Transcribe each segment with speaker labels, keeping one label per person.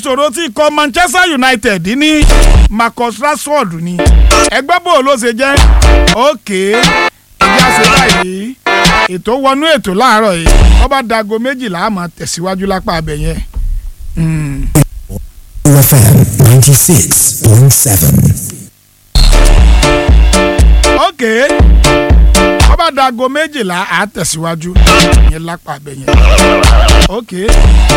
Speaker 1: ìṣòro tí ikọ̀ Manchester United ní Marcus Rashford ni ẹgbẹ́ bò ló ṣe jẹ́ òkè ìjà ṣe báyìí ètò wọnú ètò láàárọ̀ yìí wọ́n bá dago méjìlá àmọ́ tẹ̀síwájú lápá abẹ yẹn.
Speaker 2: FM 96.7.
Speaker 1: òkè wọ́n bá dago méjìlá à tẹ̀síwájú yẹn lápá abẹ yẹn. òkè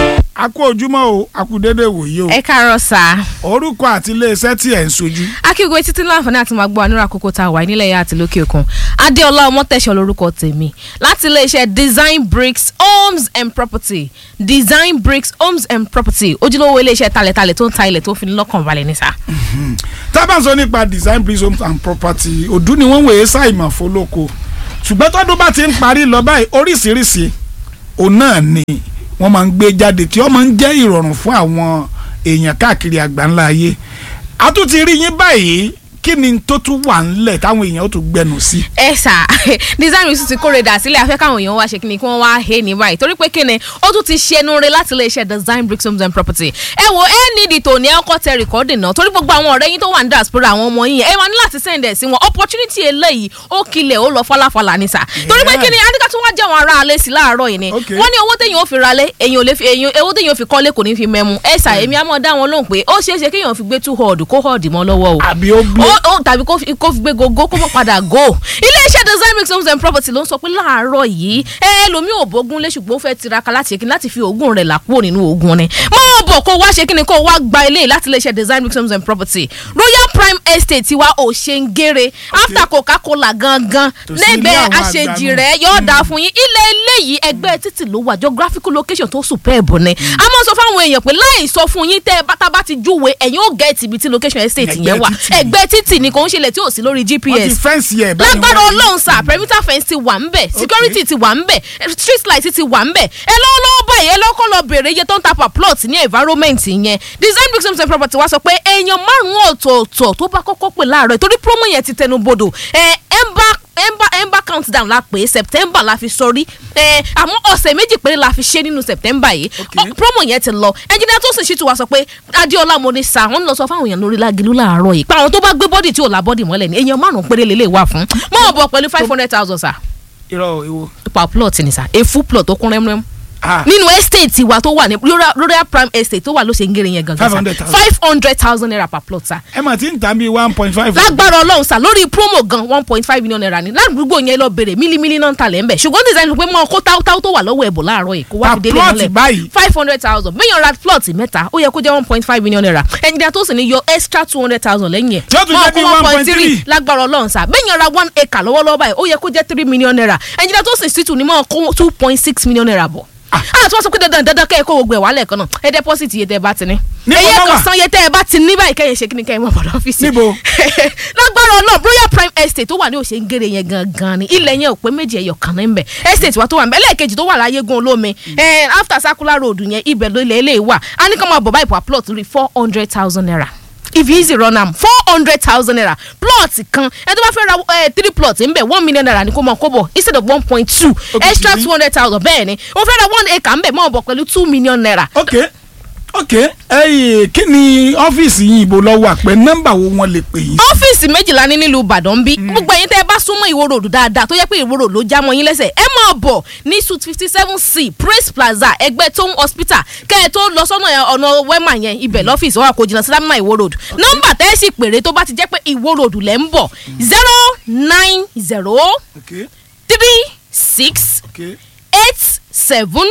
Speaker 1: a kú ojúmọ́ o a kú dédé wòye o
Speaker 3: ẹ káàárọ̀ sá
Speaker 1: orúkọ àti iléeṣẹ́ tí ẹ̀ ń sojú.
Speaker 3: akígbe títí láǹfààní àti máa gbọ́ ànúrà àkókò tá a wà nílẹ̀ yà àti lókè òkun adéọlá ọmọtẹ̀sọ̀ lórúkọ tèmi láti iléeṣẹ́ design bricks homes and property design bricks homes and property ojúlówó iléeṣẹ́ talẹ̀talẹ̀ tó ń ta ilẹ̀ tó fi ní lọ́kàn balẹ̀ ní sá.
Speaker 1: tá a bá ń sọ nípa design bricks homes and property òdú ni wọ́n wòye ṣàìmọ̀ fọlọ́kọ ṣùgbọ́n tọ́dún bá ti ń parí lọ báyìí oríṣiríṣi òun náà ni wọ́n máa ń gbé jáde tí wọ́n máa ń jẹ́ ìrọ̀rùn fún àwọn èèyàn káàkiri àgbáńlá ayé a tún ti rí yín báyìí kí ni tó tún wà ńlẹ̀ táwọn èèyàn ó tún gbẹnu sí.
Speaker 3: ẹ sà design bricks ti kóre dà sílẹ̀ afẹ́ káwọn èèyàn wá ṣe kíni kí wọ́n wá he ní báyìí torí pé kíni ó tún ti ṣẹnu re láti iléeṣẹ́ design bricks homes and property ẹ wo ẹ nídi tòní ẹ kọ́ tẹ rìkọ́dì náà torí gbogbo àwọn ọ̀rẹ́ yín tó wà ní diaspora àwọn ọmọ yín ẹ máa ní láti send ẹ̀ sí wọn opportunity eléyìí ó kilẹ̀ ó lọ falafala ní sà torí pé kíni adika tún wá jẹ́ àwọn ará alẹ́ sí láàárọ̀ yìí ni
Speaker 1: Okay.
Speaker 3: wọ́n ní owó téèyàn ó fi ralé èèyàn ò lè fi èèyàn owó téèyàn ó fi kọ́lé kò ní fi mẹ́mu ẹ sà èmi á mọ̀ dá wọn lóhùn pé ó ṣeé ṣe kéèyàn fi gbé two hord kó hord mọ́ lọ́wọ́ o
Speaker 1: àbí ó gbé
Speaker 3: ó ó tàbí kó fi kó fi gbé gogo kó mọ̀ padà go iléeṣẹ́ design bricks homes and property ló ń sọ pé láàárọ̀ yìí ẹ ẹlòmíì ò bógun lé ṣùgbọ́n ó fẹ́ tiraka láti ṣe kíni láti fi oògùn rẹ̀ làkúrò nínú oògùn ni máa bọ̀ kó wá ṣe kíni kó wá gba ilé láti iléeṣẹ́ design bricks homes and property royal prime estate tiwa ò ṣe ń gére after coca-cola gangan
Speaker 1: Tòsí ilé
Speaker 3: lẹ́gbẹ̀ẹ́
Speaker 1: àwọn
Speaker 3: àṣejì
Speaker 1: àgbà
Speaker 3: rẹ̀ yóò dáa fún yín ilé eléyìí ẹgbẹ́ títì ló wà geographical location tó superb ni a máa sọ fáwọn èèyàn pé láì sọ fún yín tẹ́ ẹ bá tá a bá ti júwe ẹ̀yin ó gẹ̀ẹ́tì ibi tí location estate
Speaker 1: Ẹgbẹ́
Speaker 3: yẹn wà
Speaker 1: títì.
Speaker 3: ẹgbẹ́ títì ni kò ń ṣẹlẹ̀ tí ò sí lórí
Speaker 1: wọ́n ti
Speaker 3: gps
Speaker 1: fẹ́ǹsì ẹ̀ bẹ́ẹ̀ ni
Speaker 3: lágbára
Speaker 1: wọ́n rí.
Speaker 3: ọlọ́run sà perimeter fence ti wà ń bẹ̀ security ti wà ń bẹ̀ street light ti wà ń bẹ̀ ẹ lọ́wọ́ lọ́wọ́ báyìí ẹ lọ́kọ́ lọ bèrè iye tó ń ta per plot ní environment yẹn design bricks homes and property wá sọ pé èèyàn márùn-ún ọ̀tọ̀ọ̀tọ̀ tó bá kọ́kọ́ pè láàárọ̀ torí promo yẹn ti tẹnu bodò ẹ ember ember ember countdown la pè é september la fi sọrí ẹ àmọ́ ọ̀sẹ̀ méjì péré la fi ṣe nínú september yìí
Speaker 1: Okay.
Speaker 3: Ọ- promo yẹn ti lọ ẹnjìnìá tó sì ṣètò wa sọ pé adéọlá mo ní sa wọn lọ sọ fáwọn èèyàn lórí lágìlú láàárọ̀ yìí pé àwọn tó bá gbé bọ́dì tí ò la bọ́dì mọ́lẹ̀ ni èèyàn márùn-ún péré lè lè wà fún mọ́ ọ̀bọ̀ pẹ̀lú five hundred thousand sa
Speaker 1: irọ́ ìwo.
Speaker 3: per plot ni sa a full plot tó kún rẹ́múrẹ́mú
Speaker 1: Ah,
Speaker 3: nínú estate wa tó wà ní Royal- royal prime estate tó wà ló ṣe ń gèrè yẹn gangan sa
Speaker 1: 500,000.
Speaker 3: five hundred thousand naira per plot sa
Speaker 1: ẹ mà ti ń tà bí one point five.
Speaker 3: lágbára ọlọ́run sà lórí promo gan one point five million naira ni ládùúgbò yẹn lọ bèrè mílímílí náà ń talẹ̀ ń bẹ̀ ṣùgbọ́n design pé mọ́ kó táwótáwó tó wà lọ́wọ́ ẹ̀bùn láàárọ̀ yìí kó wá
Speaker 1: Per
Speaker 3: fi délé
Speaker 1: plot
Speaker 3: mọ́lẹ̀
Speaker 1: báyìí.
Speaker 3: five hundred thousand bẹ́yàn ra plot mẹ́ta ó yẹ kó jẹ́ one point five million naira ẹnjìnìá tó sì ní yọ extra two hundred thousand lẹ́yìn ẹ̀
Speaker 1: Yóò tún jẹ́ bí 1.3.
Speaker 3: lágbára ọlọ́run sà bẹ́yàn ra one acre lọ́wọ́lọ́wọ́ báyìí ó yẹ kó jẹ́ three million naira ẹnjìnìá tó sì sì tún ní mọ́ kó two point six million naira bọ̀ àti wọ́n sọ pé dandan dandan kẹ́ ẹ kó gbogbo ẹ̀ wálẹ̀ kan náà ẹ deposit iye tẹ́ ẹ bá ti ní
Speaker 1: Ní
Speaker 3: ẹyẹ
Speaker 1: bàbá
Speaker 3: kan
Speaker 1: wà.
Speaker 3: san iye tẹ́ ẹ bá ti ní báyìí kẹ́yìn ṣe kí ni kẹ́yìn mọ̀ bọ̀dọ̀ ọ́fíìsì
Speaker 1: Níbo?
Speaker 3: lágbára ọlọ́run royal prime estate tó wà ní òṣèǹgèrè yẹn gangan ni ilẹ̀ yẹn ò pé méjì ẹ̀yọ̀ kan náà ń bẹ̀ estate wa tó wà ń bẹ̀ lẹ́ẹ̀kejì tó wà láyégún olómi eh, after circular road yẹn ibẹ̀ ló ilẹ̀ ilé wà á ní ká máa bọ̀ báyìí per plot rí four hundred thousand naira if you easy run am four hundred thousand naira plot kan ẹ tó bá fẹ́ ra eh, three plot ń bẹ̀ one million naira ní kó mọ̀ kó bọ̀ instead of one point two
Speaker 1: Okay.
Speaker 3: extra two hundred thousand bẹ́ẹ̀ ni wọ́n fẹ́ ra one acre ń bẹ̀ mọ̀ bọ̀ pẹ̀lú two million naira
Speaker 1: ok ok ẹyìn kí ni ọ́fíìsì yìí ibo lọ wà pé nọ́mbà wo wọ́n lè pè yín.
Speaker 3: ọ́fíìsì méjìlá ní nílùú ìbàdàn bí gbogbo ẹ̀yin tẹ́ ẹ bá súnmọ́ ìwó ròdù dáadáa tó yẹ pé ìwó ròdù ló já mọ́ yín lẹ́sẹ̀ ẹ máa bọ̀ ní suite fifty seven c praise plaza ẹgbẹ́ tóun hospital kẹ́ ẹ tó lọ sọ́nà ẹ- ọ̀nà wema yẹn ibẹ̀ lọ́fíìsì wà kò jìnnà sí lámìnà ìwó ròdù nọ́mbà tẹ́ ẹ sì pèrè tó bá ti jẹ́ pé ìwó ròdù lẹ́ ń bọ̀ zero nine zero
Speaker 1: ok
Speaker 3: three six
Speaker 1: ok
Speaker 3: eight seven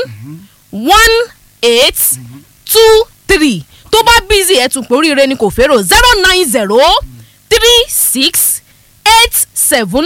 Speaker 3: one eight two three tó bá bízì ẹ̀ tún pé oríire ni kò fẹ́rò zero nine zero three six eight seven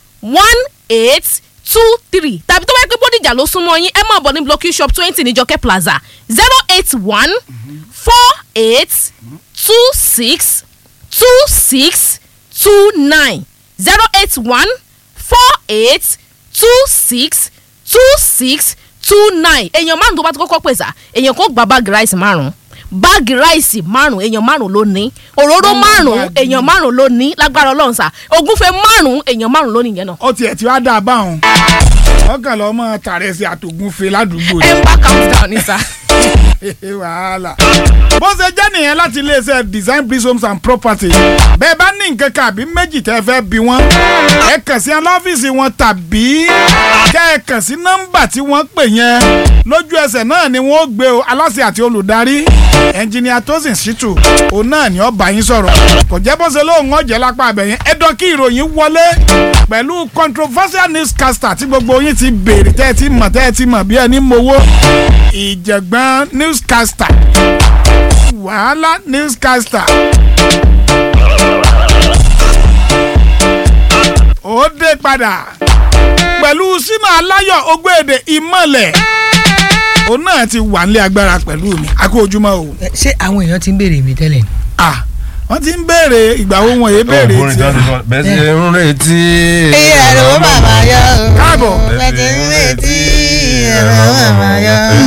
Speaker 3: one eight two three tàbí tó bá yẹ pé bódìjà ló súnmọ́ yín ẹ máa bọ̀ ní blocky shop twenty ní jọkẹ́ plaza zero eight one four eight two six two six two nine zero eight one four eight two six two six two nine èèyàn márùn tó bá ti kọ́kọ́ pèsè èèyàn kò gba báàgì ráìsì márùn báàgì ráìsì márùn èèyàn márùn ló ní òróró
Speaker 1: Wọ́n mú
Speaker 3: márùn
Speaker 1: báàgì.
Speaker 3: èèyàn márùn ló ní lágbára ọlọ́run sà ògúnfẹ̀ márùn èèyàn márùn ló nìyẹn náà
Speaker 1: ó tiẹ̀ tí wàá dà báwọn ọkàn lọ́mọ tàrẹsì àtògùnfe ládùúgbò
Speaker 3: ẹ
Speaker 1: rẹ̀
Speaker 3: ń bá count down ní sà.
Speaker 1: wàhálà bó ṣe jẹ́ nìyẹn láti iléeṣẹ́ design bricks homes and property bẹ́ẹ̀ bá ní nǹkan kan àbí méjì tẹ́ fẹ́ bí wọ́n ẹ kàn sí ọlọ́fíìsì wọn tàbí kẹ́ ẹ kàn sí nọ́mbà tí wọ́n pè yẹn lójú ẹsẹ̀ náà ni wọ́n ó gbé o aláṣẹ àti olùdarí ẹnjìnìà tosin shitu òun náà ni ó bá yín sọ̀rọ̀ kò jẹ́ bó ṣe lóun ọ̀jẹ̀ lápá abẹ́yẹn ẹ dọ́ kí ìròyìn wọlé pẹ̀lú controversial newscaster tí gbogbo yín ti béèrè tẹ́ ẹ ti mọ̀ tẹ́ ẹ ti mọ̀ bí ẹni mowó ìjẹ̀gbọ́n newscaster wàhálà newscaster. ó dé padà pẹ̀lú sínú aláyọ̀ ogbèdè ìmọ̀lẹ̀ òun náà ti wà nílé agbára pẹ̀lú mi a kú ojúmọ́ o.
Speaker 4: Ẹ, ṣé àwọn èèyàn ti ń béèrè mi tẹ́lẹ̀ ni.
Speaker 1: ah wọ́n ti ń béèrè ìgbà wo wọn yé béèrè
Speaker 5: Ọ̀gbọ́n
Speaker 1: tiẹ̀.
Speaker 5: ìjọba bẹ́ẹ̀ sì ń retí.
Speaker 4: ẹ̀rọ bàbá yọ.
Speaker 1: káàbọ̀.
Speaker 4: bẹ́ẹ̀ ti ń retí ẹ̀rọ bàbá yọ.